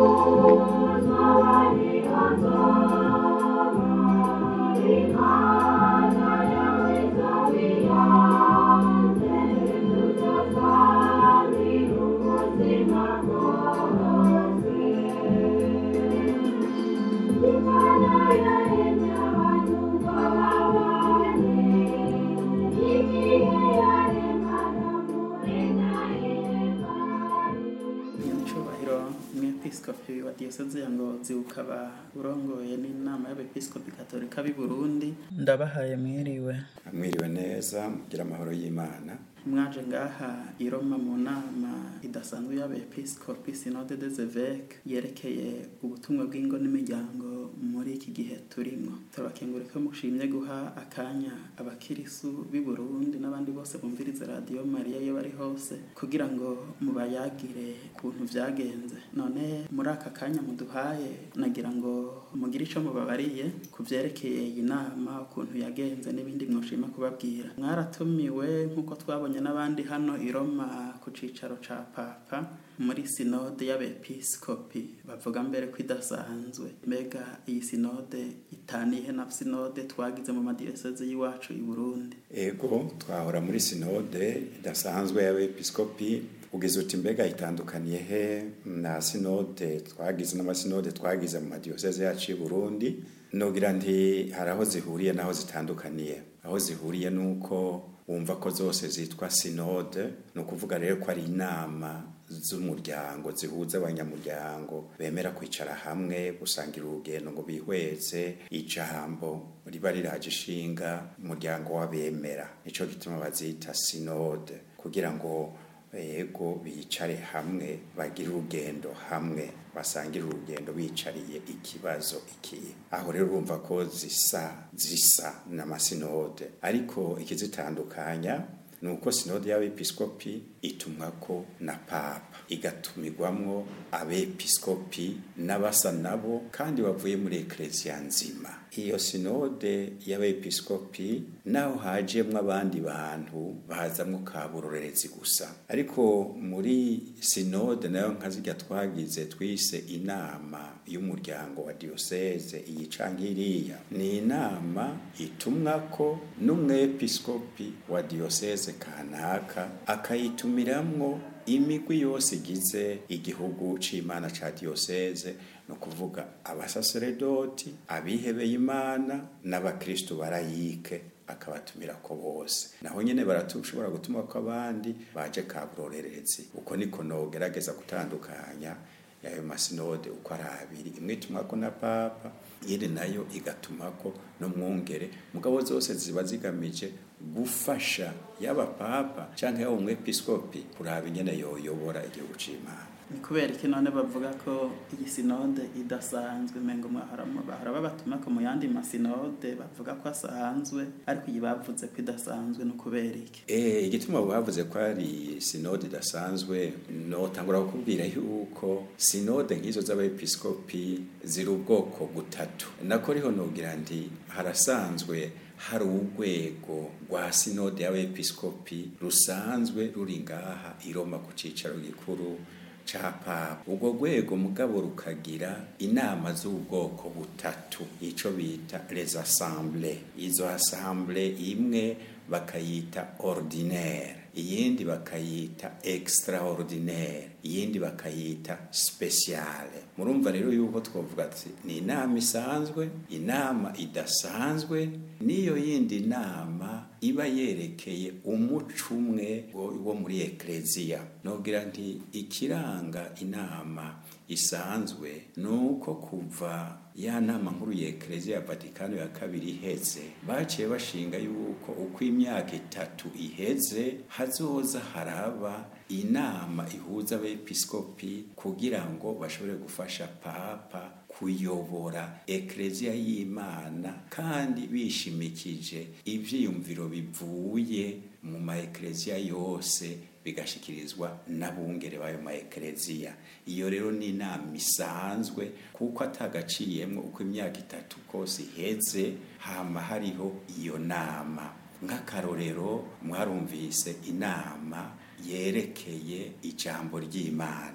nyacubahiro umwepiskopi wa diyoseze ya ngozi ukaba urongoye n'inama y'abepiskopi katolika b'i burundi ndabahaye mwiriwe mwiriwe neza mugira amahoro y'imana mwaje ngaha i Roma mu nama idasanzwe y'abepiskopi synode des évêques yerekeye ubutumwa bw'ingo n'imiryango muri iki gihe turimo turabakengurika mushimye guha akanya abakirisu b'i Burundi n'abandi bose bumviriza radiyo Mariya iyo bari hose kugira ngo mubayagire ukuntu vyagenze none muri aka kanya muduhaye nagira ngo mugire ico mubabariye ku vyerekeye iyi nama ukuntu yagenze n'ibindi mwoshima kubabwira mwaratumiwe nk'uko twabonye n'abandi hano i Roma ku cicaro ca papa muri sinode y'abepiskopi bavuga mbere ko idasanzwe mbega iyi sinode itaniye na sinode twagize mu madiyoseze y'iwacu i Burundi ego twahora muri sinode idasanzwe y'abepiskopi ugize uti mbega itandukaniye he na sinode twagize n'amasinode twagize mu madiyoseze yacu i Burundi nogira nti hari aho zihuriye n'aho zitandukaniye aho zihuriye nuko wumva ko zose zitwa sinode ni ukuvuga rero ko ari inama z'umuryango zihuza abanyamuryango bemera kwicara hamwe gusangira urugendo ngo bihweze ijambo riba riraje ishinga umuryango w'abemera nico gituma bazita sinode kugira ngo ego bicare hamwe bagire urugendo hamwe basangire urugendo bicariye ikibazo iki aho rero urumva ko zisa zisa n'amasinode ariko ikizitandukanya ni uko sinode y'abepiskopi itumwa ko na papa igatumirwamwo abepiskopi n'abasa nabo kandi bavuye muri ekereziya nzima iyo sinode y'abepiskopi naho hajemwo abandi bantu bazamwo kaburorerezi gusa ariko muri sinode nayo nka zirya twagize twise inama y'umuryango wa diyoseze iyi canke iriya ni inama itumwako n'umwepiskopi wa diyoseze kanaka akayitumiramwo imigwi yose igize igihugu c'imana ca diyoseze no kuvuga abasaseredoti abihebeye imana n'abakristu barayike akabatumira ko bose naho nyene baratushobora gutuma ko abandi baje kaburorerezi uko niko nogerageza gutandukanya yayo masinode uko ari abiri imwe itumwako na papa iyindi nayo igatumako n'umwungere mugabo zose ziba zigamije gufasha yaba papa canke yaba umwepiskopi kuraba ingene yoyobora igihugu c'imana ni kubera iki none bavuga ko iyi sinode idasanzwe mengo bahora babatuma ko mu yandi masinode bavuga ko asanzwe ariko iyi bavuze ko idasanzwe ni kubera iki eh igituma bavuze ko ari sinode idasanzwe no tangura kukubwira yuko sinode nk'izo z'abepiskopi ziri ubwoko butatu nako riho nogira ndi harasanzwe hari urwego rwa sinode y'abepiskopi rusanzwe ruri ngaha i Roma ku cicaro gikuru ca papa ubwo rwego mugabo rukagira inama z'ubwoko butatu ico bita les assemblées izo assemblées imwe bakayita ordinaire iyindi bakayita extraordinaire iyindi bakayita speciale murumva rero yuko twavuga ati ni inama isanzwe inama idasanzwe n'iyo yindi nama iba yerekeye umuco umwe wo muri ekleziya nogira nti ikiranga inama isanzwe ni uko kuva ya nama nkuru ya ekleziya ya vatikano ya kabiri iheze baciye bashinga yuko uko imyaka itatu iheze hazoza haraba inama ihuza abepiskopi kugira ngo bashobore gufasha papa kuyobora ekleziya y'imana kandi bishimikije ivyiyumviro bivuye mu ma ekleziya yose bigashikirizwa n'abungere b'ayo ma ekleziya iyo rero ni inama isanzwe kuko atagaciyemwo uko imyaka itatu kose iheze hama hariho iyo nama nk'akarorero mwarumvise inama yerekeye ijambo ry'imana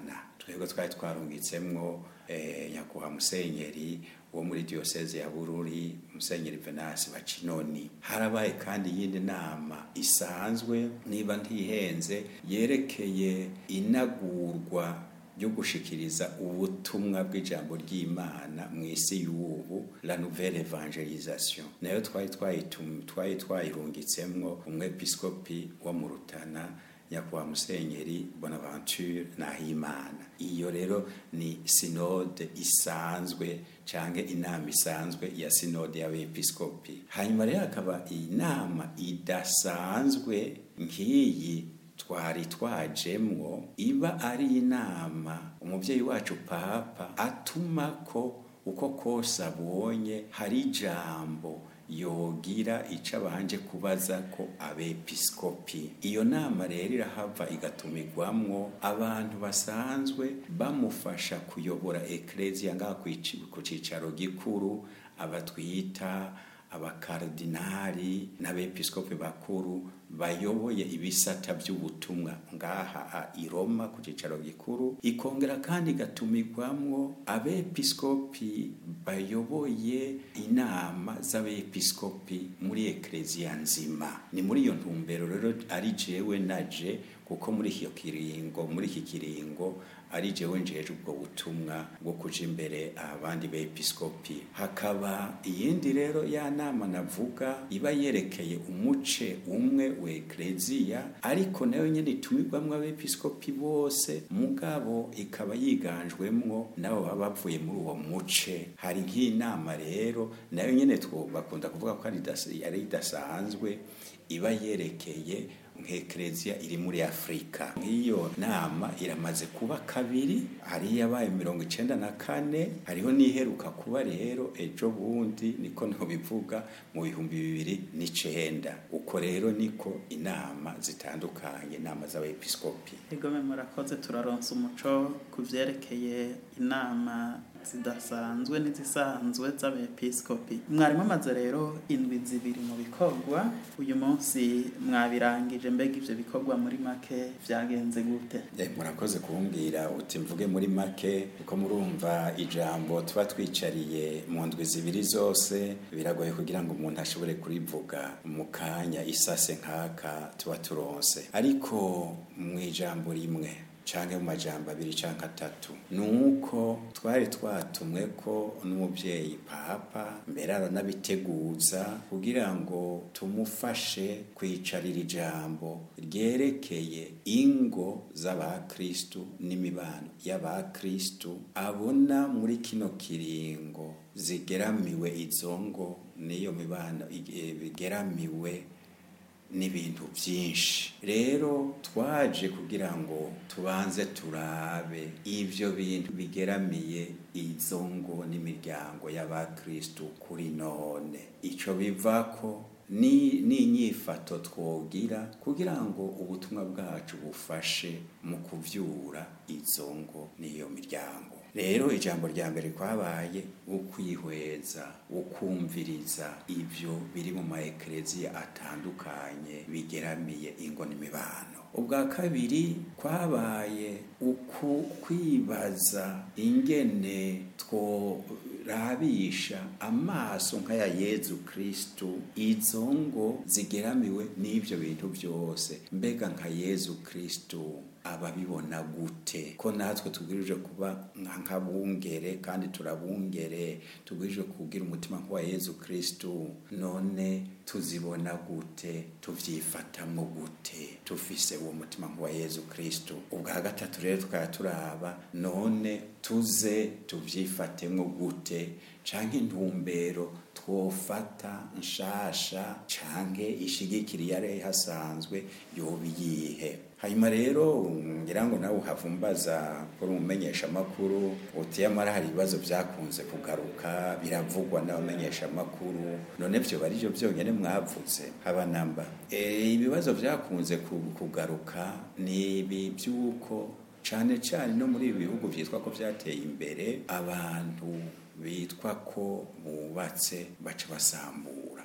twebwe twari twarungitsemwo eh, nyakubahwa musenyeri wo muri diyoseze ya bururi musenyeri venasi bacinoni harabaye kandi iyindi nama isanzwe niba ntihenze yerekeye inagurwa ryo gushikiriza ubutumwa bw'ijambo ry'imana mu isi y'ubu la nouvelle evangelisation nayo twari twayitum- twari twayirungitsemwo umwepiskopi wo mu rutana nyakubahwa musenyeri bonaventure nahimana iyo rero ni sinode isanzwe canke inama isanzwe ya sinode y'abepiskopi hanyuma rero hakaba inama idasanzwe nk'iyi twari twajemwo iba ari inama umubyeyi wacu papa atuma ko uko kose abonye hari ijambo yogira ico abanje kubaza ko abepiskopi iyo nama rero irahava igatumirwamwo abantu basanzwe bamufasha kuyobora ekleziya ngaha kw'ici- ku cicaro gikuru abatwita abakardinari n'abepiskopi bakuru bayoboye ibisata by'ubutumwa ngaha a i Roma ku cicaro gikuru ikongera kandi igatumirwamwo abepiskopi bayoboye inama z'abepiskopi muri ekleziya nzima ni muri iyo ntumbero rero ari jewe naje kuko muri iyo kiringo muri iki kiringo ari jewe njeje ubwo butumwa bwo kuja imbere abandi bepiskopi hakaba iyindi rero ya nama navuga iba yerekeye umuce umwe wa ekleziya ariko nayo nyene itumirwamwo abepiskopi bose mugabo ikaba yiganjwemwo nabo baba bavuye muri uwo muce hari nk'inama rero nayo nyene two bakunda kuvuga ko ari idas- ari idasanzwe iba yerekeye nk'ekereziya iri muri afurika nk'iyo nama iramaze kuba kabiri hari yabaye mirongo icenda na kane hariho n'iheruka kuba rero ejo bundi niko ntobivuga mu bihumbi bibiri n'icenda uko rero niko inama zitandukanye inama z'abepiskopi Egome murakoze turaronsa umuco ku vyerekeye inama zidasanzwe n'izisanzwe z'abepiskopi mwarimu amaze rero indwi zibiri mu bikorwa uyu munsi mwabirangije mbega ivyo bikorwa muri make vyagenze gute Eh, murakoze kumbwira uti mvuge muri make kuko murumva ijambo tuba twicariye mu ndwi zibiri zose biragoye kugira ngo umuntu ashobore kurivuga mu kanya isase nk'aka tuba turonse ariko mu ijambo rimwe canke mu majambo abiri canke atatu nuko twari twatumwe ko n'umuvyeyi papa mbere aranabiteguza kugira ngo tumufashe kwicarira ijambo ryerekeye ingo z'abakristu n'imibano y'abakristu abona muri kino kiringo zigeramiwe izo ngo n'iyo mibano ige- bigeramiwe n'ibintu byinshi rero twaje kugira ngo tubanze turabe ivyo bintu bigeramiye izo ngo n'imiryango y'abakristu kuri none ico bivako ni n'inyifato twogira kugira ngo ubutumwa bwacu bufashe mu kuvyura izo ngo n'iyo miryango rero ijambo rya mbere kwabaye ukwihweza ukumviriza ivyo biri mu maekereziya atandukanye bigeramiye ingo n'imibano ubwa kabiri kwabaye uku kwibaza ingene tworabisha amaso nk'aya yezu kristu izo ngo zigeramiwe n'ivyo bintu byose mbega nka yezu kristu ababibona gute ko natwe tubwirijwe kuba nka- nk'abungere kandi turabungere tubwirijwe kugira umutima nk'uwa yezu kristu none tuzibona gute tuvyifatamwo gute tufise uwo mutima nk'uwa yezu kristu ubwa gatatu rero tukaba turaba none tuze tuvyifatemwo gute canke intumbero twofata nshasha canke ishigikira iyari hasanzwe yoba iyihe hanyuma rero ngira ngo nawe uhavumbaza kuri umumenyesha amakuru uti yamara hari ibibazo vyakunze kugaruka biravugwa n'abamenyesha amakuru none vyo bari vyo vyonyene mwavuze haba namba e, ibibazo vyakunze ku- kugaruka ni ibi vy'uko cane cane no muri ibi bihugu vyitwa ko vyateye imbere abantu bitwa ko bubatse baca basambura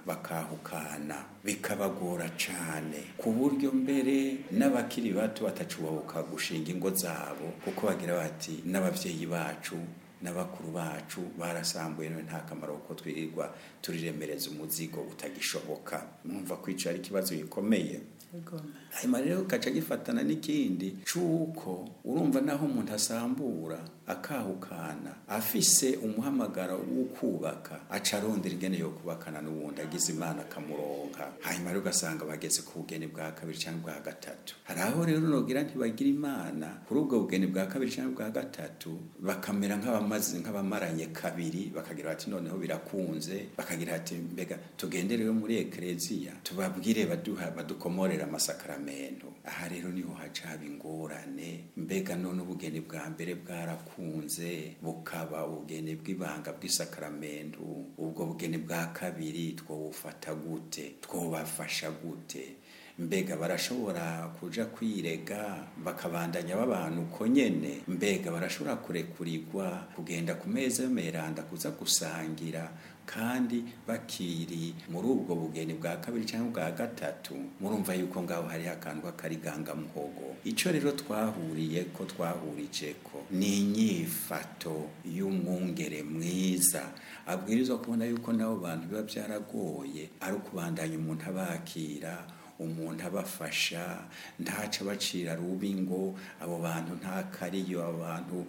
bakahukana bikabagora cane ku buryo mbere n'abakiri bato batacubabuka gushinga ingo zabo kuko bagira bati n'abavyeyi bacu n'abakuru bacu barasambuye none nta kamaro kuko twirirwa turiremereza umuzigo utagishoboka mwumva kwica ari ikibazo gikomeye hanyuma rero gaca gifatana n'ikindi c'uko urumva naho umuntu asambura akahukana afise umuhamagaro wo kubaka aca arondera ingene yo kubakana n'uwundi agize imana akamuronka hanyuma rero ugasanga bageze ku bugeni bwa kabiri cyangwa bwa gatatu hari aho rero nogira ntibagira imana kuri ubwo bugeni bwa kabiri cyangwa bwa gatatu bakamera nk'abamaze nk'abamaranye kabiri bakagira bati noneho birakunze bakagira ati mbega tugende rero muri ekereziya tubabwire baduha badukomorera amasakaramentu aha rero niho haca haba ingorane mbega none ubugeni bwa mbere bwarakunze bukaba ubugeni bw'ibanga bw'isakaramentu ubwo bugeni bwa kabiri twobufata gute twobafasha gute mbega barashobora kuja kwirega bakabandanya babana uko nyene mbega barashobora kurekurirwa kugenda ku meza y'ameranda kuza gusangira kandi bakiri muri ubwo bugeni bwa kabiri cyangwa bwa gatatu murumva yuko ngaho hariho akantu k'akarigangamuhogo icyo rero twahuriye ko twahurije ko ni inyifato y'umwungere mwiza abwirizwa kubona yuko n'abo bantu biba byaragoye ari ukubandanya umuntu abakira umuntu abafasha ntaca bacira rubi ngo abo bantu nta kariyo abantu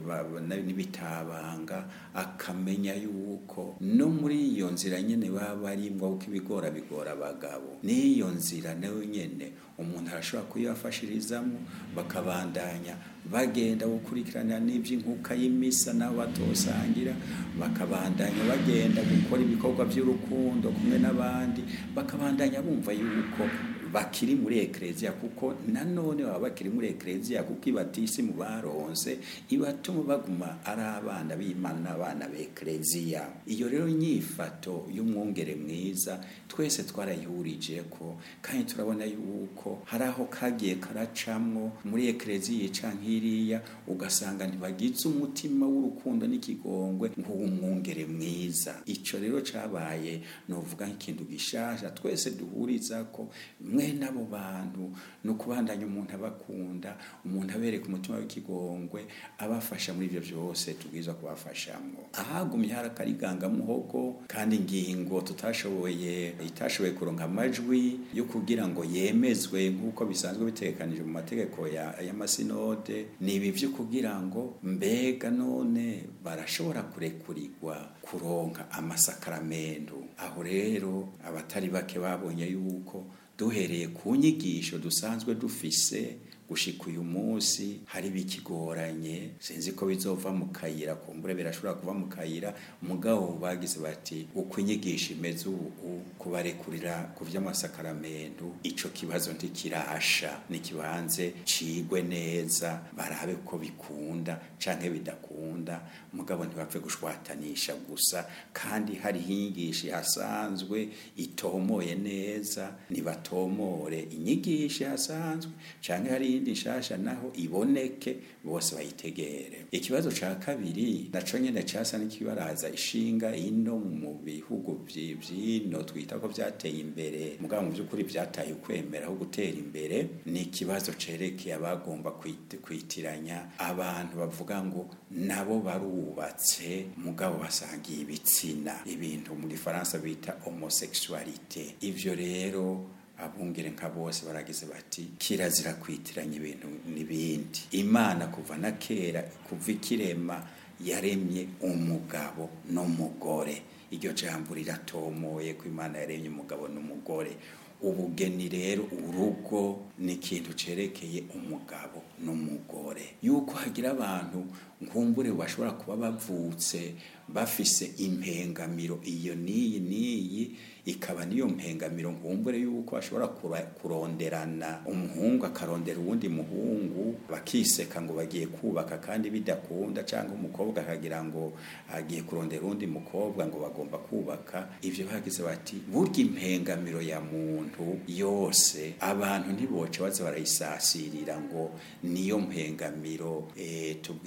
n'ibitabanga akamenya yuko no muri iyo nzira nyine baba barimwo kuko ibigora bigora abagabo n'iyo nzira nayo nyine umuntu arashobora kuyibafashirizamo bakabandanya bagenda gukurikirana n'iby'inkuka y'imisa nabo batosangira bakabandanya bagenda gukora ibikorwa by'urukundo kumwe n'abandi bakabandanya bumva yuko bakiri muri ekereziya kuko nanone baba bakiri muri ekereziya kuko ibatisi mu baronse ibatuma baguma ari abana b'imana n'abana b'ekereziya iyo rero nyifato y'umwungere mwiza twese twarayihurije ko kandi turabona yuko hari aho kagiye karacamwo muri ekereziya ica nk'iriya ugasanga ntibagize umutima w'urukundo n'ikigongwe nk'uw'umwungere mwiza icyo rero cabaye novuga nk'ikintu gishasha twese duhuriza ko mwene abo bantu ni ukubandanya umuntu abakunda umuntu abereka umutima w'ikigongwe abafasha muri ibyo byose tubwiza kubafashamo ahagumye hari akarigangamuhogo kandi ingingo tutashoboye itashoboye kuronka amajwi yo kugira ngo yemezwe nk'uko bisanzwe bitekanije mu mategeko y'amasinode ni ibi byo kugira ngo mbega none barashobora kurekurirwa kuronka amasakaramentu aho rero abatari bake babonye yuko duhereye ku nyigisho dusanzwe dufise gushika uyu munsi hari bikigoranye sinzi ko bizova mu kayira kumbure birashobora kuva mu kayira mugabo bagize bati uko inyigisho imeze ubu kubarekurira ku vy'amasakaramentu ico kibazo ntikirasha nikibanze cigwe neza barabe ko bikunda canke bidakunda mugabo ntibapfe gushwatanisha gusa kandi hariho inyigisho hasanzwe itomoye neza nibatomore inyigisho hasanzwe canke hari iyindi nshasha naho iboneke bose bayitegere ikibazo ca kabiri naco nyene casa n'ikibaraza ishinga ino mu bihugu vy'ino twita ko vyateye imbere mugabo mu by'ukuri vyataye ukwemera aho gutera imbere ni ikibazo cerekeye abagomba kwitiranya abantu bavuga ngo nabo barubatse mugabo basangiye ibitsina ibintu mu gifaransa bita homosexualité ivyo rero abungere nka bose baragize bati kirazira kwitiranya ibintu n'ibindi imana kuva na kera kuva ikirema yaremye umugabo n'umugore iryo jambo riratomoye ko imana yaremye umugabo n'umugore ubugeni rero urugo ni ikintu cerekeye umugabo n'umugore yuko hagira abantu nkumbure bashobora kuba bavutse bafise impengamiro iyo n'iyi n'iyi ikaba niyo mpengamiro nkumbure yuko ashobora kuronderana umuhungu akarondera uwundi muhungu bakiseka ngo bagiye kubaka kandi bidakunda cyangwa umukobwa akagira ngo agiye kurondera uwundi mukobwa ngo bagomba kubaka ivyo bagize bati burya impengamiro ya muntu yose abantu ntiboce baza barayisasirira ngo niyo mpengamiro e, tubwirizwa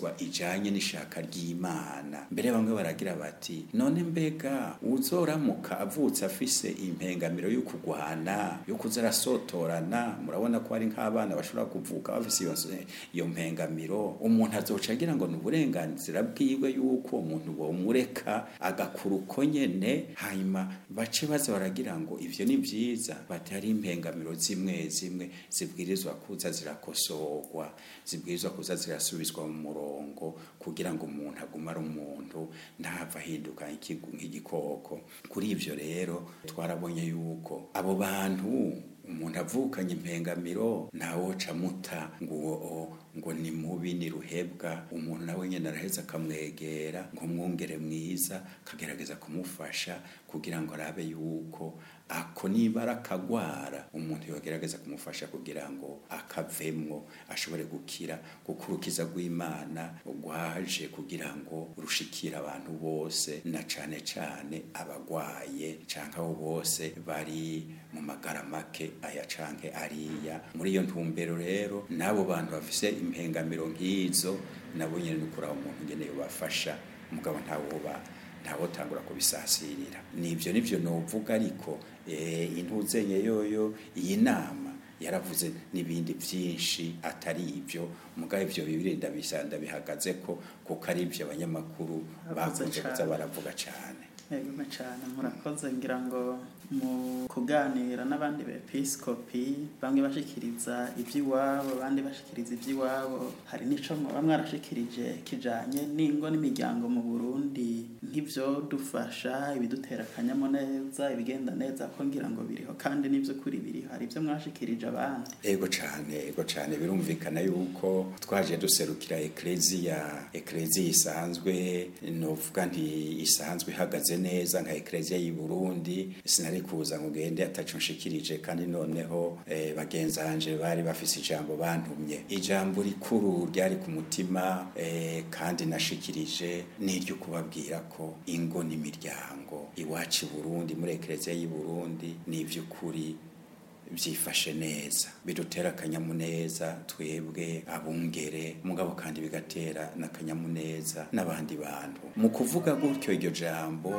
ibwirizwa ijanye n'ishaka ry'imana mbere bamwe baragira bati none mbega uzoramuka avutse afise impengamiro yo kugwana yo kuza arasotorana murabona ko ari nk'abana bashobora kuvuka bafise iyo, iyo mpengamiro umuntu azoca agira ngo ni uburenganzira bwiwe yuko umuntu bomureka agakura uko nyene hanyuma bace baza baragira ngo ivyo ni vyiza bati hari impengamiro zimwe zimwe zibwirizwa kuza zirakosorwa zibwirizwa kuza zirasubizwa mu murongo kugira ngo umuntu agume ari umuntu ntava ahinduka nk'igikoko kuri ivyo rero twarabonye yuko abo bantu umuntu avukanye impengamiro ntawoca muta ngo ngo ni mubi ni ruhebwa umuntu nawe nyine araheza akamwegera ngo mwungere mwiza akagerageza kumufasha kugira ngo arabe yuko ako nibara akagwara umuntu yogerageza kumufasha kugira ngo akavemwo ashobore gukira kuko urukiza rw'imana rwaje kugira ngo rushikire abantu bose na cane cane abagwaye canke abo bose bari mu magara make aya canke ariya muri iyo ntumbero rero n'abo bantu bafise impengamiro nk'izo nabo nyene ni ukuri aho umuntu ngene yobafasha mugabo ntawoba ntawotangura kubisasirira nivyo nivyo novuga ariko eh intuzenye yoyo iyi nama yaravuze n'ibindi byinshi atari ibyo mugabo ibyo bibiri ndabisanda bihagaze ko kuko ari ibyo abanyamakuru bakunze kuza baravuga cyane yego cyane murakoze ngira ngo mu kuganira n'abandi bepiskopi bamwe bashikiriza iby'iwabo abandi bashikiriza iby'iwabo hari n'ico mwaba mwarashikirije kijanye n'ingo n'imiryango mu Burundi nk'ivyo dufasha ibidutera akanyamuneza ibigenda neza ko ngira ngo biriho kandi n'ivyo kuri biriho hari ibyo mwashikirije abandi ego cyane ego cyane birumvikana yuko twaje duserukira ekleziya ekleziya isanzwe novuga nti isanzwe ihagaze neza nka ekleziya y'i Burundi sinari kuza ngo ngende ataco nshikirije kandi noneho eh, bagenzanje bari bafise ijambo bantumye ijambo rikuru ryari ku mutima eh, kandi nashikirije niryo kubabwira ko ingo n'imiryango iwacu i Burundi muri ekleziya y'i Burundi ni ivy'ukuri byifashe neza bidutera akanyamuneza twebwe abungere mugabo kandi bigatera n'akanyamuneza n'abandi bantu mu kuvuga gutyo iryo jambo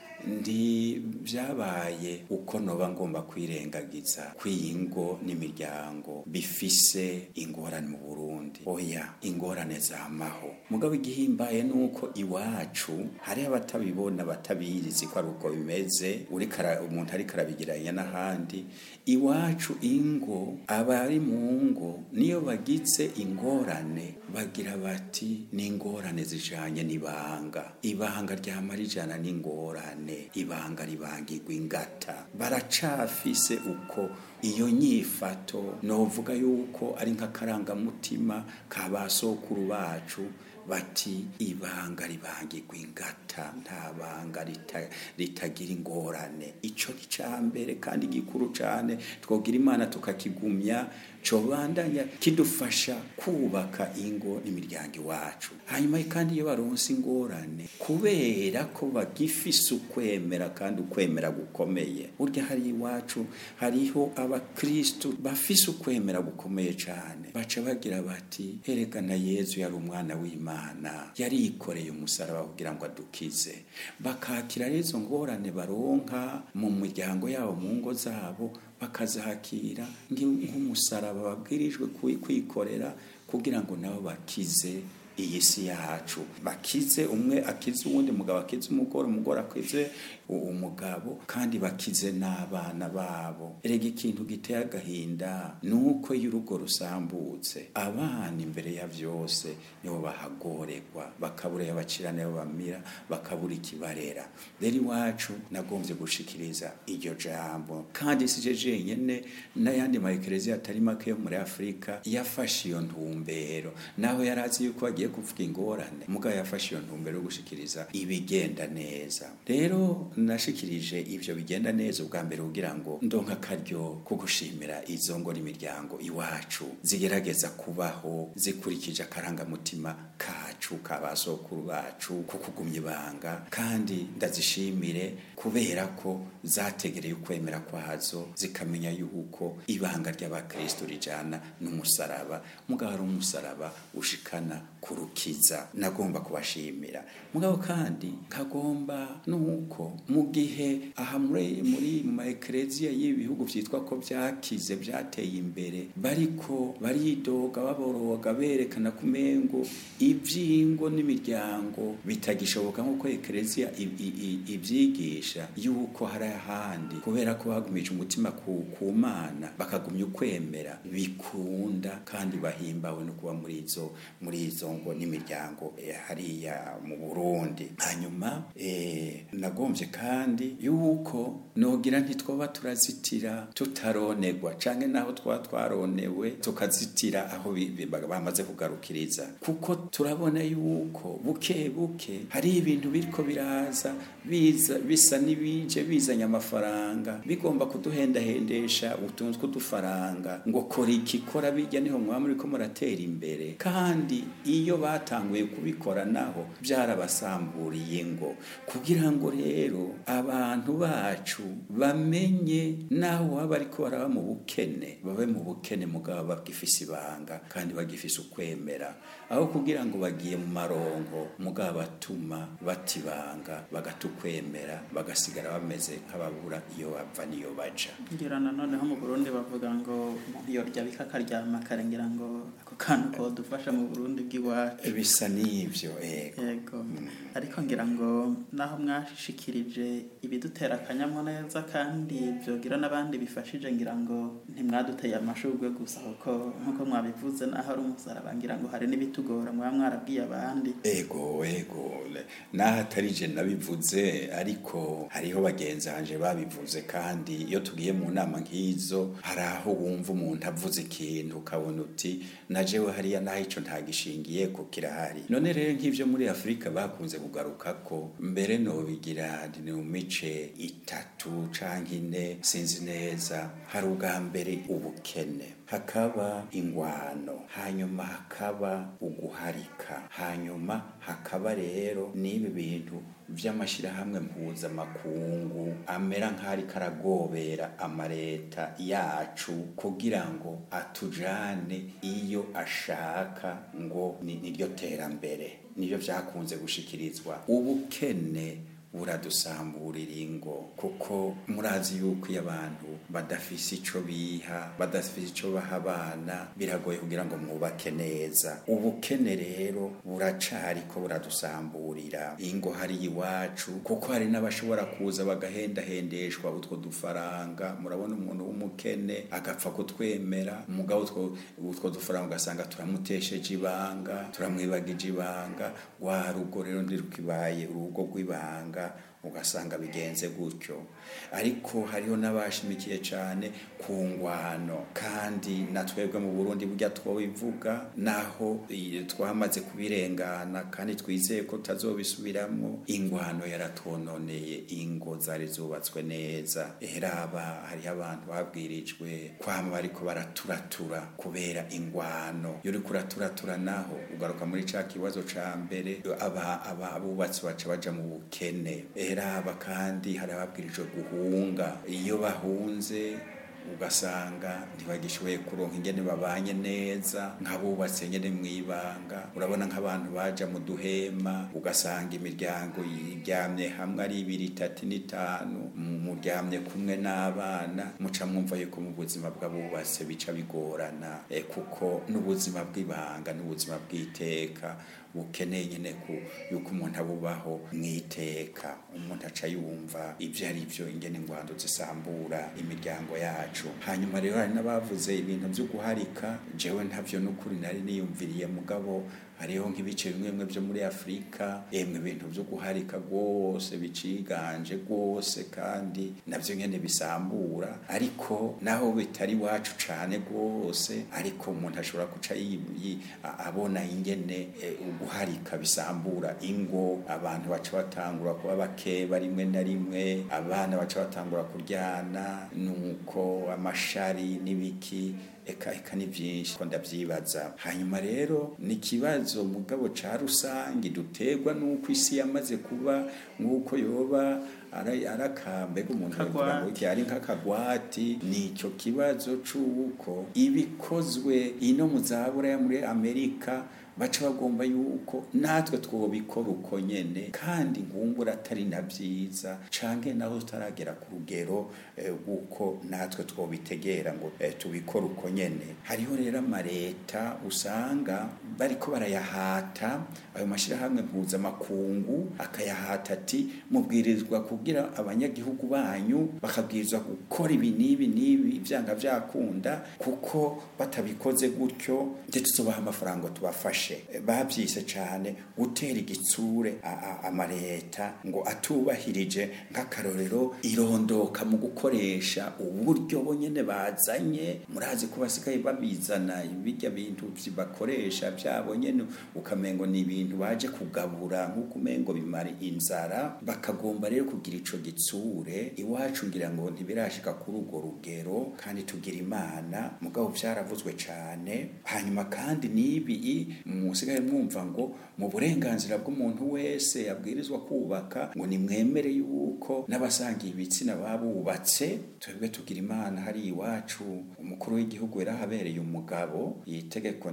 ndi byabaye uko noba ngomba kwirengagiza kwiyingo n'imiryango bifise ingorane mu Burundi oya ingorane zamaho mugabo igihimbaye nuko iwacu hari abatabibona batabizi ko ari uko bimeze uri kara umuntu ari karabigiranya n'ahandi iwacu ingo abari mu ngo niyo bagize ingorane bagira bati ni ingorane zijanye n'ibanga ibanga ryamara ijana n'ingorane ibanga ribangirwa ingata baracafise uko iyo nyifato novuga yuko ari nk'akarangamutima ka basokuru bacu bati ibanga ribangirwa ingata nta banga ritagira ingorane ico ni ca mbere kandi gikuru cane twogira imana tukakigumya cobandanya kidufasha kubaka ingo n'imiryango iwacu hanyuma kandi iyo baronse ingorane kubera ko bagifise ukwemera kandi ukwemera gukomeye burya hari iwacu hariho abakristu bafise ukwemera gukomeye cane baca bagira bati herekana yezu yari umwana w'imana yarikoreye umusaraba kugira ngo adukize bakakira rero izo ngorane baronka mu miryango yabo mu ngo zabo bakazakira nk'umusaraba babwirijwe kwikorera kugira ngo nabo bakize iyi si yacu bakize umwe akize uwundi mugabo akize umugore umugore akize umugabo kandi bakize n'abana babo erega ikintu giteye agahinda nuko iyo urugo rusambutse abana imbere ya vyose nibo bahagorerwa bakabura yabacira nayo bamira bakabura ikibarera rero iwacu nagombye gushikiriza iryo jambo kandi sije jenyene n'ayandi maekereziya atari make yo muri afurika yafashe iyo ntumbero naho yari azi yuko bagiye kuvuga ingorane mugabo yafashe iyo ntumbero yo gushikiriza ibigenda neza rero nashikirije ivyo bigenda neza ubwa mbere kugira ngo ndonka akaryo ko gushimira izo ngo n'imiryango iwacu zigerageza kubaho zikurikije akarangamutima kacu ka basokuru bacu ko kugumya ibanga kandi ndazishimire kubera ko zategereye ukwemera kwazo zikamenya yuko ibanga ry'abakristo rijana n'umusaraba mugabo ari umusaraba ushikana ku kurukiza nagomba kubashimira mugabo kandi kagomba nuko mu gihe aha muri muri mu maekereziya y'ibihugu vyitwa ko vyakize vyateye imbere bariko baridoga baboroga berekana kumengo ivyingo n'imiryango bitagishoboka nk'uko ekereziya ivyigisha yuko hari ahandi kubera ko bagumije umutima ku, ku mana bakagumya ukwemera bikunda kandi bahimbawe no kuba muri izo muri izo ngo n'imiryango eh, hariya mu Burundi hanyuma eh, nagombye kandi yuko nogira ntitwoba turazitira tutaronegwa canke naho twa twaronewe tukazitira aho bamaze kugarukiriza kuko turabona yuko buke buke hari ibintu biriko biraza biza bisa n'ibije bizanye amafaranga bigomba kuduhendahendesha utuntu tw'udufaranga ngo kora iki kora bijya niho mwaba muriko muratera imbere kandi iyo batanguye kubikora naho byarabasamburiye ngo kugira ngo rero abantu bacu bamenye naho waba ariko baraba mu bukene babe mu bukene mugabo bagifise ibanga kandi bagifise ukwemera aho kugira ngo bagiye mu marongo mugabo batuma batibanga bagatukwemera bagasigara bameze nk'ababura iyo bava niyo baja ngira noneho mu Burundi bavuga ngo umuntu yorya bikakaryama karengera ngo ako kantu ko dufasha mu Burundi bw'iwacu bisa n'ivyo ego yego ariko ngira ngo naho mwashikirije ibidutera akanyamuneza kandi byogira n'abandi bifashije ngira ngo ntimwaduteye amashurwe gusa kuko nk'uko mwabivuze naho ari umusaraba ngira ngo hari n'ibitugora mwaba mwarabwiye abandi ego ego naho atari je nabivuze ariko hariho bagenzi banje babivuze kandi iyo tugiye mu nama nk'izo hari aho wumva umuntu avuze ikintu ukabona uti na jewe hariya naho ico ntagishingiye ko kirahari none rero nk'ivyo muri afurika bakunze kugaruka ko mbere nobigira ni mu mice itatu canke ine sinzi neza hari ubwa mbere ubukene hakaba ingwano hanyuma hakaba uguharika hanyuma hakaba rero n'ibi bintu vy'amashirahamwe mpuzamakungu amera nk'ariko aragobera amareta yacu kugira ngo atujane iyo ashaka ngo ni niryo terambere nivyo vyakunze gushikirizwa ubukene buradusamburira ingo kuko murazi yuko iyo abantu badafise ico biha badafise ico baha abana biragoye kugira ngo mwubake neza ubukene rero buracariko buradusamburira ingo hari iwacu kuko hari n'abashobora kuza bagahendahendeshwa utwo dufaranga murabona umuntu w'umukene agapfa kutwemera mugabo utwo utwo dufaranga ugasanga turamutesheje ibanga turamwibagije ibanga wa rugo rero ndirukibaye urugo rw'ibanga ugasanga bigenze gutyo ariko hariho n'abashimikiye cyane ku ngwano kandi na twebwe mu burundi burya twobivuga naho twamaze kubirengana kandi twizeye ko tutazobisubiramo ingwano yaratwononeye ingo zari zubatswe neza eraba hariho abantu babwirijwe kwama bariko baraturatura kubera ingwano iyo uriko uraturatura naho ugaruka muri ca kibazo ca mbere aba abubatsi baca baja mu bukene eraba kandi hari ababwirijwe guhunga iyo bahunze ugasanga ntibagishoboye kuronka ingene babanye neza nk'abubatse nyene mwibanga urabona nk'abantu baja mu duhema ugasanga imiryango yiryamye hamwe ari ibiri itatu n'itanu muryamye kumwe n'abana muca mwumva yuko mu buzima bw'abubatse bica bigorana e, kuko n'ubuzima bw'ibanga n'ubuzima bw'iteka bukeneye nyene ku yuko umuntu abubaho mwiteka umuntu aca yumva ivyo ari vyo ingene ingwando zisambura imiryango yacu hanyuma rero hari n'abavuze ibintu vyo guharika jewe ntavyo n'ukuri nari niyumviriye mugabo hariho nk'ibice bimwe bimwe byo muri afurika emwe ibintu byo guharika rwose biciganje rwose kandi navyo nyene bisambura ariko naho bitari iwacu cane rwose ariko umuntu ashobora guca abona ingene e, uguharika bisambura ingo abantu baca batangura kuba bakeba rimwe na rimwe abana baca batangura kuryana nuko amashari n'ibiki eka eka ni byinshi ko ndabyibaza hanyuma rero ni ikibazo mugabo ca rusange duterwa n'uko isi yamaze kuba nk'uko yoba arakambega umuntu avuga ngo iki ari nk'akagwati ni icyo kibazo c'uko ibikozwe ino mu zabura muri amerika baca bagomba yuko natwe twobikora uko nyene kandi ngumbura atari na vyiza canke naho tutaragera ku rugero rw'uko natwe twobitegera ngo tubikore uko nyene hariho rero amareta usanga bariko barayahata ayo mashirahamwe mpuzamakungu akayahata ati mubwirizwa kugira abanyagihugu banyu bakabwirizwa gukora ibi n'ibi n'ibi vyanga vyakunda kuko batabikoze gutyo nje tuzobaha amafaranga tubafashe bavyise cane gutera igitsure amareta ngo atubahirije nk'akarorero irondoka mu gukoresha uburyo bonyene bazanye murazi ko basigaye babizana birya bintu bakoresha vyabo nyene ukamengo ni ibintu baje kugabura nk'uko umengo bimara inzara bakagomba rero kugira ico gitsure iwacu ngira ngo ntibirashika kuri urwo rugero kandi tugira imana mugabo vyaravuzwe cane hanyuma kandi nibi musigaye mwumva ngo mu burenganzira bw'umuntu wese yabwirizwa kubaka ngo nimwemere yuko n'abasangiye ibitsina babubatse twebwe tugira imana hari iwacu umukuru w'igihugu yarahabereye umugabo itegeko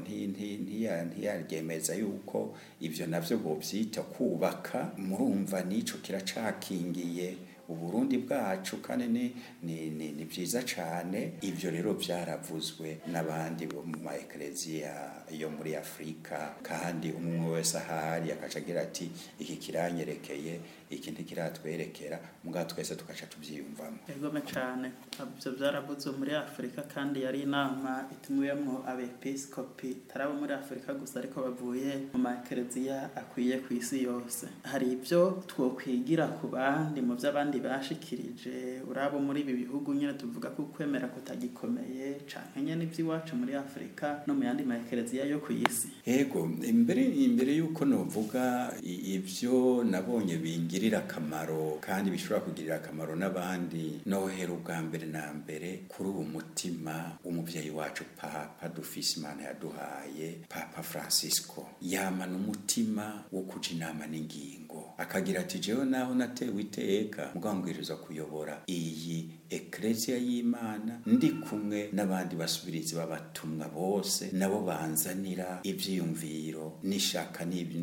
ntiyaryemeza yuko ivyo navyo bovyita kubaka murumva n'ico kiracakingiye uburundi bwacu kandi ni ni ni, ni byiza cyane ivyo rero byaravuzwe n'abandi bo mu maeklezia yo muri Afrika kandi umwe wese ahari akaca agira ati iki kiranyerekeye iki ntikiratwerekera muga twese tukaca tuvyiyumvamo egome cyane ivyo byaravuzwe muri Afrika kandi yari inama itumwemo abepiskopi tarabo muri Afrika gusa ariko bavuye mu maeklezia akwiye ku isi yose hari ivyo twokwigira ku bandi mu vy'abandi bashikirije urabo muri ibi bihugu nyine tuvuga ko kwemera kutagikomeye canke nyene ivy'iwacu muri Afrika no mu yandi maekereziya yo ku isi yego imbere imbere yuko novuga ivyo nabonye bingirira akamaro kandi bishobora kugirira akamaro n'abandi nohera ubwa mbere na mbere kuri uwo mutima w'umuvyeyi wacu papa dufise imana yaduhaye papa francisco yamana umutima wo kuja inama n'ingingo akagira ati jewe naho natewe iteka mugambwiriza kuyobora iyi eklesia y'imana ndi kumwe n'abandi basubirizi b'abatumwa bose nabo banzanira ivyiyumviro n'ishaka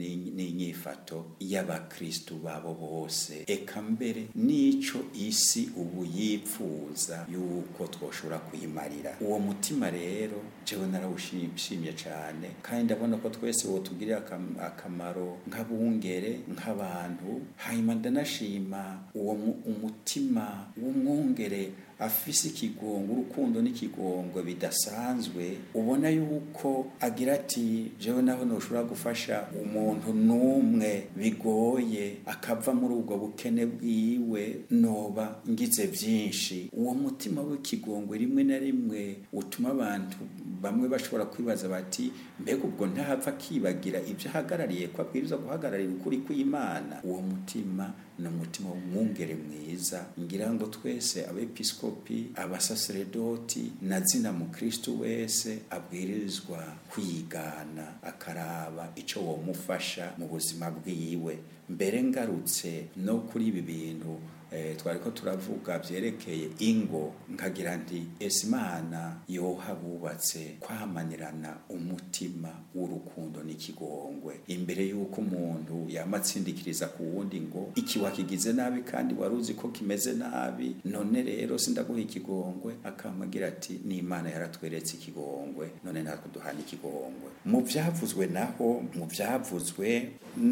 n'inyifato y'abakristu babo bose eka mbere n'ico isi ubu yipfuza yuko twoshobora kuyimarira uwo mutima rero jewe narawushimye cane kandi ndabona ko twese wotugirira akamaro nk'abungere nk'abantu hanyuma ndanashima uwo umutima w'umwungere afise ikigongo urukundo n'ikigongwe bidasanzwe ubona yuko agira ati jewe naho noshobora gufasha umuntu n'umwe bigoye akava muri ubwo bukene bwiwe noba ngize byinshi uwo mutima w'ikigongwe rimwe na rimwe utuma abantu bamwe bashobora kwibaza bati mbega ubwo ntahava akibagira ibyo ahagarariye ko abwiriza guhagararira ukuri kw'imana uwo mutima ni umutima w'umwungere mwiza ngira ngo twese abepiskopi abasaseredoti na zina mukristu wese abwirizwa kwigana akaraba ico womufasha mu buzima bwiwe mbere ngarutse no kuri ibi bintu eh, twariko turavuga vyerekeye ingo nkagira nti ese imana yoha bubatse kwamanirana umutima w'urukundo n'ikigongwe imbere y'uko umuntu yamatsindikiriza ku wundi ngo iki wakigize nabi kandi wari uzi ko kimeze nabi none rero sindaguha ikigongwe akamagira ati ni imana yaratweretse ikigongwe none natwe duhana ikigongwe mu vyavuzwe naho mu vyavuzwe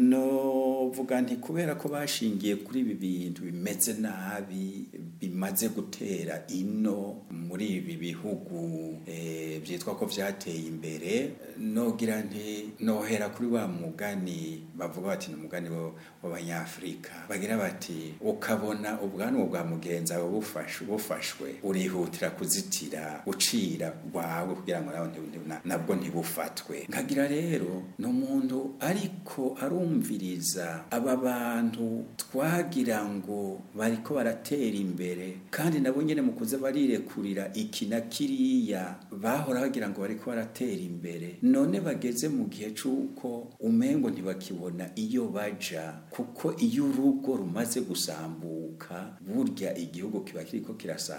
no vuga nti kubera ko bashingiye kuri ibi bintu bimeze nabi bimaze gutera ino muri ibi bihugu e, byitwa ko vyateye imbere nogira nti nohera kuri wa mugani bavuga bati ni umugani w'abanyafrika bagira bati ukabona ubwanwa bwa mugenzi wawe bufashwe bufashwe urihutira kuzitira ucira rwawe kugira ngo nawe nabwo ntibufatwe nkagira rero ni umuntu ariko arumviriza aba bantu twagira ngo bariko baratera imbere kandi nabo nyene mu kuza barirekurira iki na kiriya bahora bagira ngo bariko baratera imbere none bageze mu gihe c'uko umengo ntibakibona iyo baja kuko iyo urugo rumaze gusambuka burya igihugu kiba kiriko kirasambuka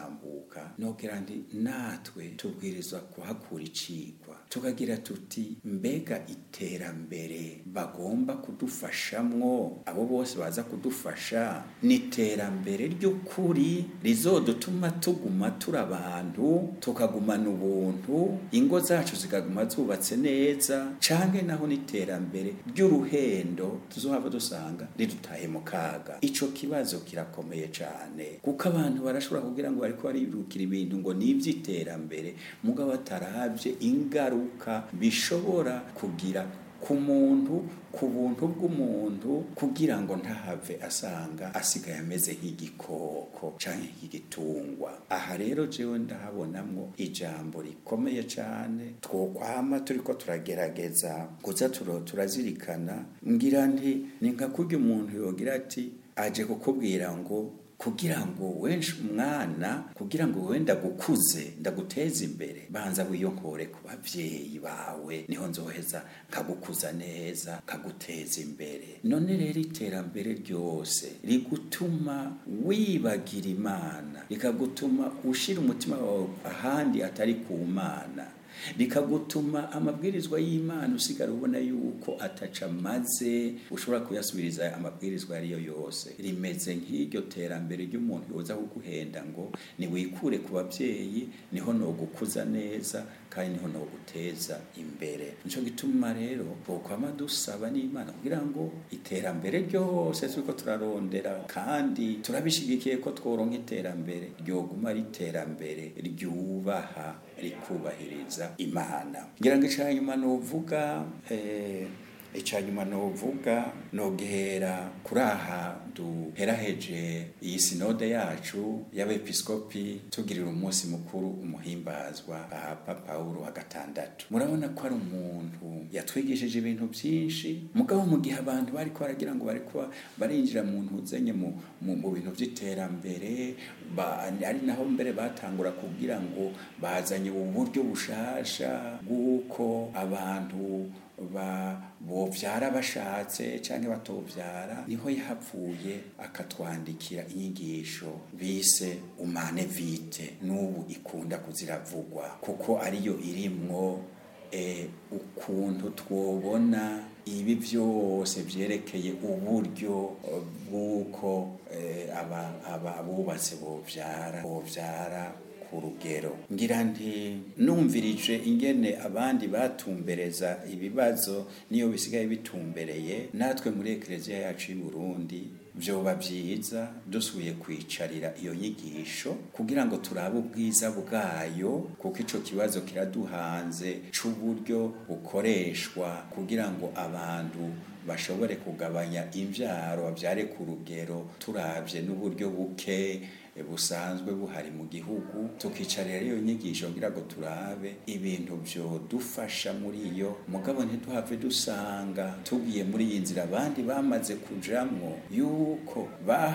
gutahuka nogira ndi natwe tubwirizwa kuhakura icigwa tukagira tuti mbega iterambere bagomba kudufashamwo abo bose baza kudufasha ni iterambere ry'ukuri rizodutuma tuguma turi abantu tukagumana ubuntu ingo zacu zikaguma zubatse neza canke naho n'iterambere ry'uruhendo tuzohava dusanga ridutaye mu kaga ico kibazo kirakomeye cane kuko abantu barashobora kugira ngo bariko barirukira ibintu ngo ni ivy'iterambere mugabo bataravye ingaruka bishobora kugira ku muntu ku buntu bw'umuntu kugira ngo ntahave asanga asigaye ameze nk'igikoko canke nk'igitungwa aha rero jewe ndahabonamwo ijambo rikomeye cane twokwama turiko turagerageza kuza turo- turazirikana ngira nti ni nka kurya umuntu yogira ati aje kukubwira ngo kugira ngo wenshi umwana kugira ngo wenda gukuze ndaguteze imbere banza wiyonkore ku bavyeyi bawe niho nzoheza nkagukuza neza nkaguteza imbere none rero iterambere ryose rigutuma wibagira imana rikagutuma ushira umutima wawe ahandi atari ku mana rikagutuma amabwirizwa y'imana usigara ubona yuko ataca maze ushobora kuyasubiriza amabwirizwa ariyo yose rimeze nk'iryo terambere ry'umuntu yoza kuguhenda ngo niwikure ku babyeyi niho nogukuza neza kandi niho noguteza imbere nico gituma rero bokwama dusaba n'imana kugira ngo iterambere ryose turiko turarondera kandi turabishigikiye ko tworonka iterambere ryoguma ari iterambere ryubaha rikubahiriza imana ngira ngo icanyuma novuga eh, icanyuma novuga nogera kuri aha duheraheje iyi sinode yacu y'abepiskopi tugirira umunsi mukuru umuhimbazwa papa pawulo wa gatandatu murabona ko ari umuntu yatwigishije ibintu byinshi mugabo mu gihe abantu bariko baragira ngo bariko barinjira mu ntuzanye mu, mu, mu bintu by'iterambere ba- ari naho mbere batangura kugira ngo bazanye uburyo bushasha bw'uko abantu ba bovyara bashatse canke batovyara niho yahavuye akatwandikira inyigisho bise umane vite n'ubu ikunda kuziravugwa kuko ariyo irimwo eh, ukuntu twobona ibi byose vyerekeye uburyo eh, bw'uko eh, aba- aba- abubatse bovyara bovyara ku rugero ngira nti numvirije ingene abandi batumbereza ibibazo niyo bisigaye bitumbereye natwe muri ekereziya yacu y'u Burundi vyoba vyiza dusubiye kwicarira iyo nyigisho kugira ngo turabe ubwiza bwayo kuko ico kibazo kiraduhanze c'uburyo bukoreshwa kugira ngo abantu bashobore kugabanya imvyaro bavyare ku rugero turavye n'uburyo buke busanzwe buhari mu gihugu tukicarira iyo nyigisho ngira ngo turabe ibintu vyodufasha muri iyo mugabo ntiduhave dusanga tugiye muri iyi nzira abandi bamaze kujamwo yuko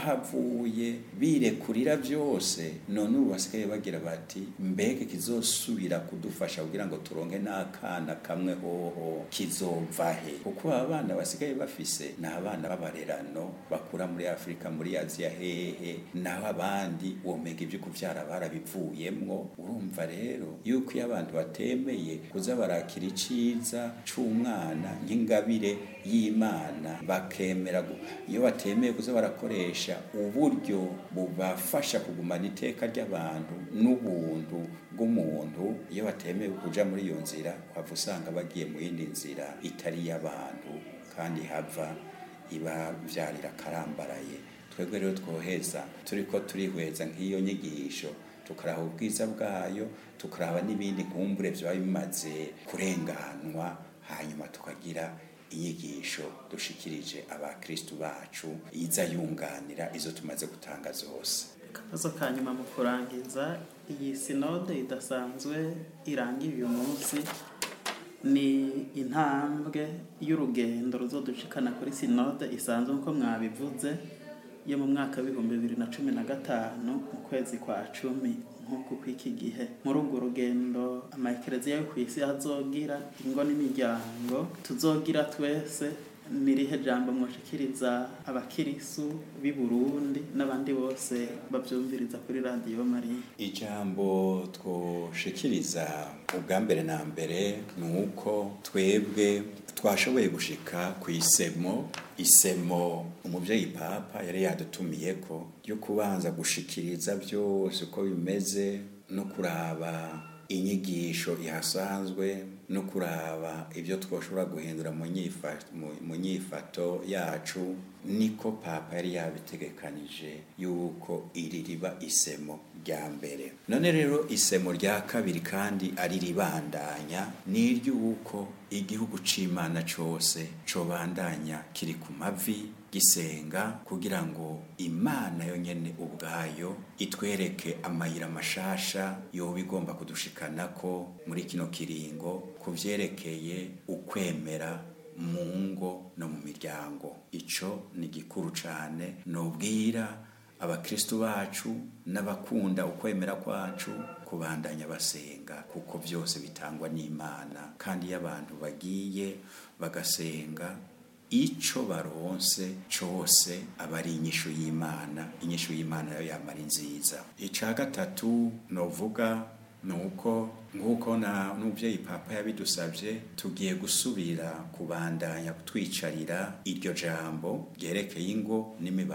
bahavuye birekurira vyose none ubu basigaye bagira bati mbega kizosubira kudufasha kugira ngo turonke n'akana kamwe hoho kizova he kuko aba bana basigaye bafise ni abana b'abarerano bakura muri afurika muri aziya hehe naho abandi womega ibyo kuvyara barabivuyemwo urumva rero yuko iyo abantu batemeye kuza barakira iciza c'umwana nk'ingabire y'imana bakemera gu- iyo batemeye kuza barakoresha uburyo bubafasha kugumana iteka ry'abantu n'ubuntu bw'umuntu iyo batemeye kuja muri iyo nzira wava usanga bagiye mu yindi nzira itari iy'abantu kandi hava ibavyarira karambaraye twebwe rero twoheza turiko turihweza nk'iyo nyigisho tukaraba ubwiza bwayo tukaraba n'ibindi nkumbure vyaba bimaze kurenganwa hanyuma tukagira inyigisho dushikirije abakristu bacu iza yunganira izo tumaze gutanga zose akabazo ka nyuma mu kurangiza iyi sinode idasanzwe irangiye uyu munsi ni intambwe y'urugendo ruzodushikana kuri sinode isanzwe nk'uko mwabivuze yo mu mwaka w'ibihumbi bibiri na cumi na gatanu mu kwezi kwa cumi nk'uku kw'iki gihe muri urwo rugendo amakereziya yo ku isi azogira ingo n'imiryango tuzogira twese nirihe jambo mwoshikiriza abakirisu b'i Burundi n'abandi bose bavyumviriza kuri radiyo Mariya ijambo twoshikiriza ubwa mbere na mbere ni uko twebwe twashoboye gushika ku isemo isemo umubyeyi papa yari yadutumiye ko ryo kubanza gushikiriza byose uko bimeze no kuraba inyigisho ihasanzwe no kuraba ibyo twashobora guhindura mu nyifato yacu niko papa yari yabitegekanije yuko iri riba isemo rya mbere none rero isemo rya kabiri kandi ari ribandanya ni iry'uko igihugu c'imana cose cobandanya kiri ku mavi gisenga kugira ngo imana yonyene ubwayo itwereke amayira mashasha yoba igomba kudushikana ko muri kino kiringo ku vyerekeye ukwemera mu ngo no mu miryango ico ni gikuru cane nobwira abakristu bacu n'abakunda ukwemera kwacu kubandanya basenga kuko byose bitangwa n'imana kandi iyo abantu bagiye bagasenga ico baronse cose aba ari inyishu y'imana inyishu y'imana nayo yamara nziza ica gatatu novuga nuko nk'uko na n'umubyeyi papa yabidusabye tugiye gusubira kubandanya twicarira iryo jambo ryerekeye ingo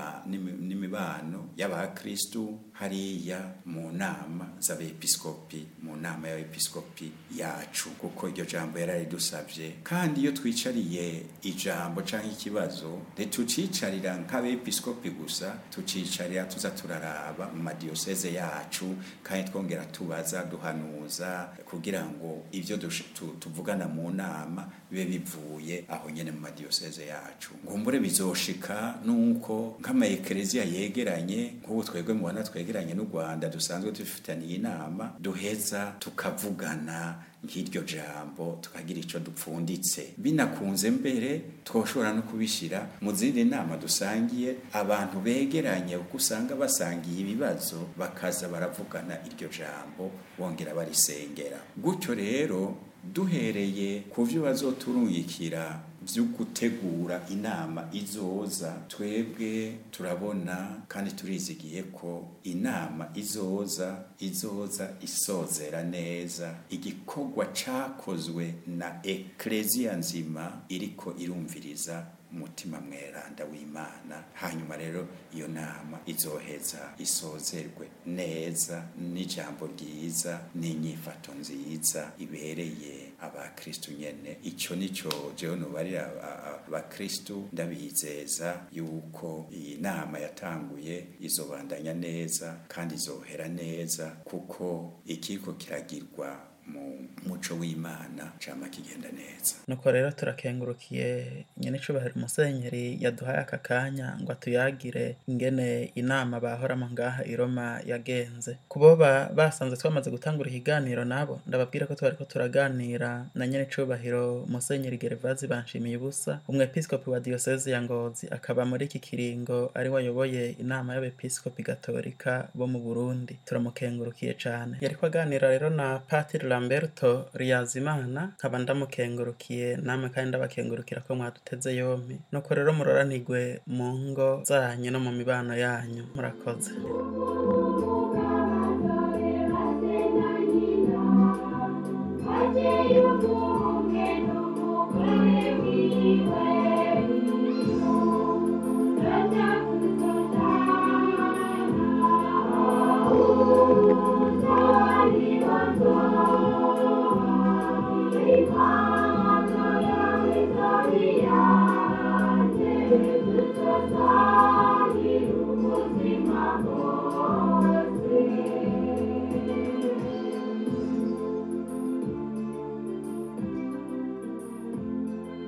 n'imibano y'abakristu hariya mu nama z'abepiskopi mu nama y'abepiskopi yacu kuko iryo jambo yararidusabye kandi iyo twicariye ijambo cyangwa ikibazo ntitucicarira nk'abepiskopi gusa tucicarira tuza turaraba mu madiyoseze yacu kandi twongera tubaza duhanuza kugira ngo ibyo tuvugana mu nama bibe bivuye aho nyine mu madiyoseze yacu ngumbure bizoshika nuko nk'amayekereziya yegeranye nk'ubu twebwe mubona twegeranye n'u rwanda dusanzwe dufitaniye inama duheza tukavugana nk'iryo jambo tukagira icyo dupfunditse binakunze mbere twoshobora no kubishyira mu zindi nama dusangiye abantu begeranye kuko usanga basangiye ibibazo bakaza baravugana iryo jambo bongera barisengera gutyo rero duhereye ku byo bazoturungikira byo gutegura inama izoza twebwe turabona kandi turizigiye ko inama izoza izoza isozera neza igikorwa cakozwe na ekleziya nzima iriko irumviriza umutima mweranda w'imana hanyuma rero iyo nama izoheza isozerwe neza n'ijambo ryiza n'inyifato nziza ibereye abakristu nyene ico nico jewe nobarira abakristu ndabizeza yuko iyi nama yatanguye izobandanya neza kandi izohera neza kuko ikiko kiragirwa mu muco w'imana cama kigenda neza nuko rero turakengurukiye nyene icubahiro umusenyeri yaduhaye aka kanya ngo atuyagire ingene inama bahoramo ngaha i Roma yagenze kuboba basanze twamaze gutangura ikiganiro nabo ndababwira ko twariko turaganira na nyene icubahiro umusenyeri Gervazi banshimiye ubusa umwepiskopi wa diocese ya Ngozi akaba muri iki kiringo ari wayoboye inama y'abepiskopi gatolika bo mu Burundi turamukengurukiye cane yariko aganira rero na Patiri Lamberto Riyazimana nkaba ndamukengurukiye namwe kandi ndabakengurukira ko mwaduteze yompi nuko rero muroranirwe mu ngo zanyu no mu mibano yanyu murakoze